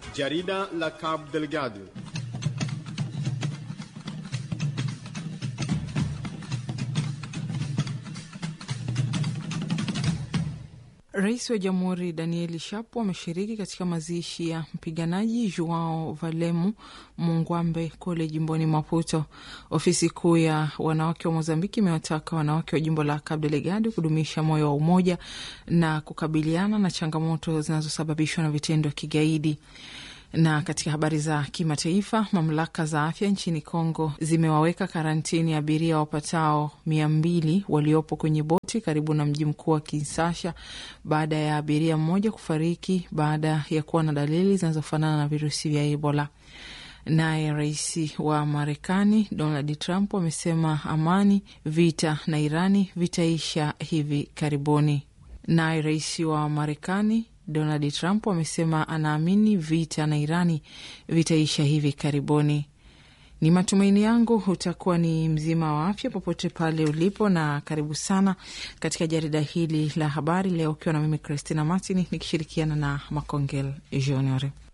Jarida la Cabo Delgado. Rais wa Jamhuri Danieli Shapo ameshiriki katika mazishi ya mpiganaji Joao Valemu Mungwambe kule jimboni Maputo. Ofisi kuu ya wanawake wa Mozambiki imewataka wanawake wa jimbo la Cabo Delgado kudumisha moyo wa umoja na kukabiliana na changamoto zinazosababishwa na vitendo vya kigaidi. Na katika habari za kimataifa, mamlaka za afya nchini Kongo zimewaweka karantini abiria wapatao mia mbili waliopo kwenye boti karibu na mji mkuu wa Kinshasa baada ya abiria mmoja kufariki baada ya kuwa na dalili zinazofanana na virusi vya Ebola. Naye rais wa Marekani Donald Trump amesema amani, vita na Irani vitaisha hivi karibuni. Naye rais wa Marekani Donald Trump amesema anaamini vita na Irani vitaisha hivi karibuni. Ni matumaini yangu utakuwa ni mzima wa afya popote pale ulipo, na karibu sana katika jarida hili la habari leo, ukiwa na mimi Christina Martin nikishirikiana na Makongel Junior.